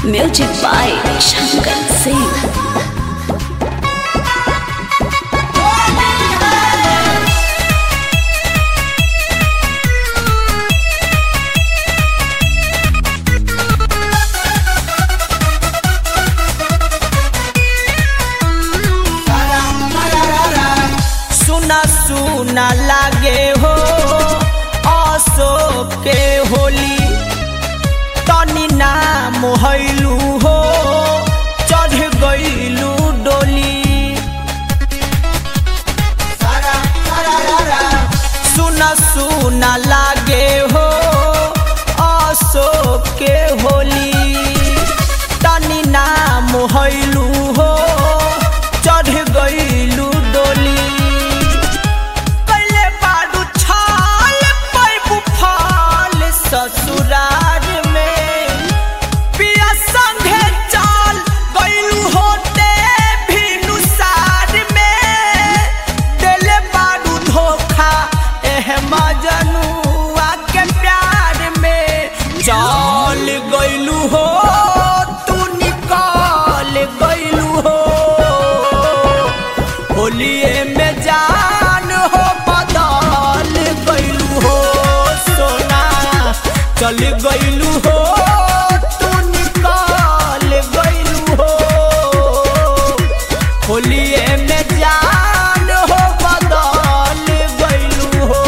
Music by Shankar Singh. सुना सुना लागे हो अशोक के होली तनी नाम हैलू हो चढ़ गईलू डोली सुना सुना लागे हो अशोक के होली तनी नाम हैलू हो चढ़ गईलू डोली कैले बाडू छाल पैबू फाल ससुरार में पिया संगे चाल गईलू होते भीनु सार में देले बाडू धोखा एह मजनुआ के प्यार में चाल गईलू हो तू निकाल गईलू हो होलिए में जान हो बदल गईलू हो सोना चल गईलू हो तू निकाल गईलू हो होलिए में जान हो बदल गईलू हो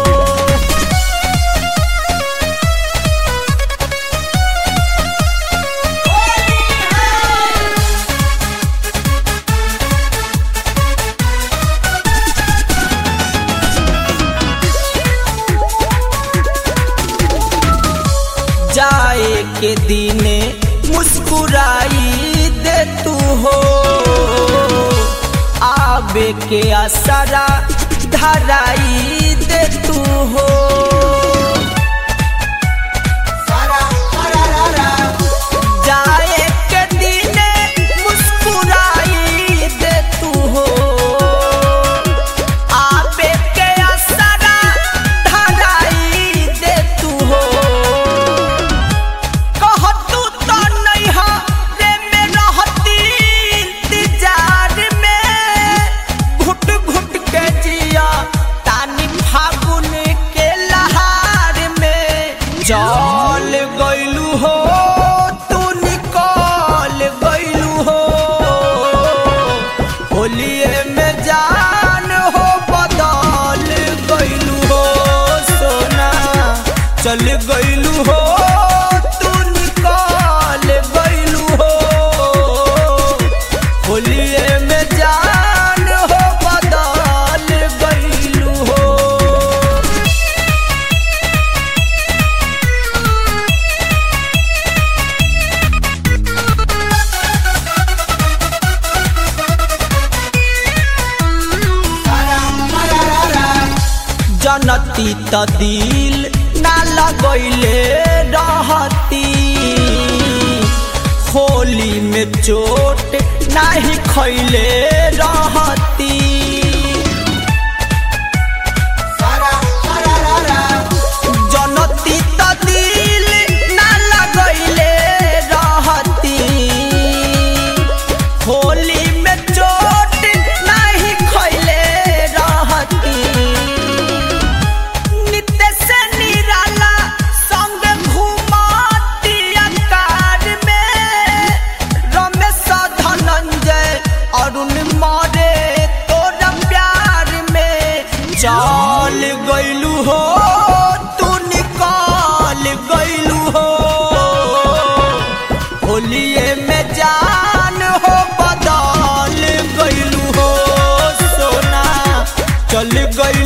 जाए के दिने मुस्कुराई दे तू हो आबे के असरा धराई दे तू हो जाए के दिने मुस्कुराई दे तू हो आबे के असरा धराई दे तू हो कहतू तो नैहा रे में रहती इंतजार में घुट घुट के जिया तानी फागुन के लहार में चल गईलू हो तू निकल गईलू हो होलिए में जान हो बदल गईलू हो सोना चल गईलू हो तू निकाल गईलू हो होलिए में जान हो बदल गईलू हो जनती त दिल ना लगैले रहती होली में चोट नाही खैले रहती जनती त दिल ना लगैले रहती होली में चोट नाही खैले रहती नित्य से निराला संग घुमाती कार में रमेश धनंजय अरुण मारे तोरा प्यार में चल गईलू हो तू निकाल गईलू हो होलिए में जान हो बदल गईलू हो सोना चल गई